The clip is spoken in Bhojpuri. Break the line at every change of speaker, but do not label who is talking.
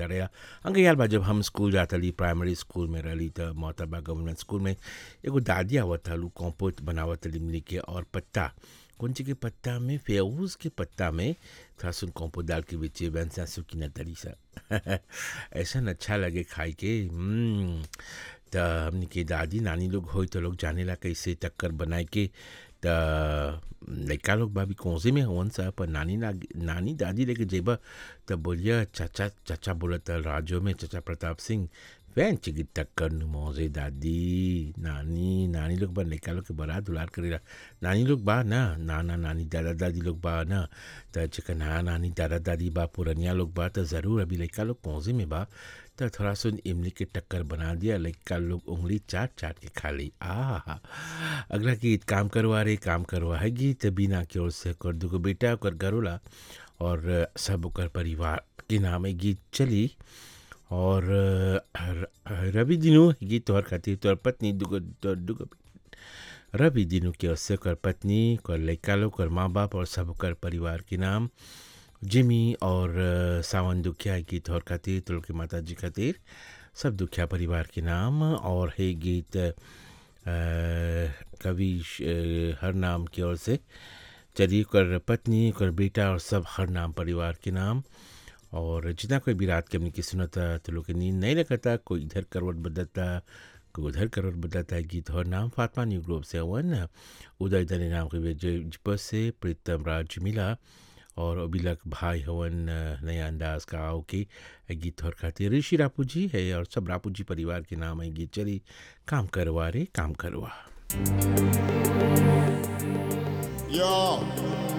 बेटा रहा अंगे यार बा जब हम स्कूल जात रही प्राइमरी स्कूल में रही त मोहतबा गवर्नमेंट स्कूल में एगो दादी आवत हलू कॉम्पोस्ट बनावत रही मिली के और पत्ता कौन चीज के पत्ता में फेऊज के पत्ता में थोड़ा सुन कॉम्पोस्ट डाल के बेचे वैसा सुखी न तरी सा ऐसा अच्छा लगे खाई के हम्म, त हमनी के दादी नानी लोग होई तो लोग जानेला कैसे टक्कर बनाए के त लइका लोग बा भी कौसे में हवन सा पर नानी ना नानी दादी लेके जेबा त बोलिया चाचा चाचा बोलत राजो में चाचा प्रताप सिंह फैन चिगी टक्कर नु मौजे दादी नानी नानी लोग बा लइका लोग के बड़ा दुलार करेला नानी लोग बा ना नाना नानी दादा दादी लोग बा ना त चिकन नाना नानी दादा दादी बा पुरनिया लोग बा त ज़रूर अभी लइका लोग पौजे में बा त थोड़ा सुन इमली के टक्कर बना दिया लइका लोग उंगली चाट चाट के खा ली आ अगला गीत काम करवा रे काम करवा है गीत बीना की ओर से कर दुगो बेटा ओकर घरोला और सब ओकर परिवार के नाम है गीत चली और र- रवि दिनू गीत तोहर खातिर तोहर पत्नी दुगो तोहर दुगो रवि दिनू के ओर से ओकर पत्नी ओकर लइका लोग ओकर माँ बाप और सब ओकर परिवार के नाम जिमी और अ, सावन दुखिया है गीत और खातिर तुल के माता जी खातिर सब दुखिया परिवार के नाम और है गीत अ, कवि श- अ, हर नाम की ओर से चली कर पत्नी कर बेटा और सब हर नाम परिवार के नाम और जितना कोई भी रात के हमने की सुनता तो लोग के नींद नहीं लगता कोई इधर करवट बदलता कोई उधर करवट बदलता है गीत और नाम फातमा न्यू ग्रुप से हवन उदय दने नाम के जिप से प्रीतम राज मिला और अभिलक भाई हवन अ, नया अंदाज का आओ के ए गीत और खातिर ऋषि रापू जी है और सब रापू जी परिवार के नाम है गीत चली काम करवा रे काम करवा
Yo,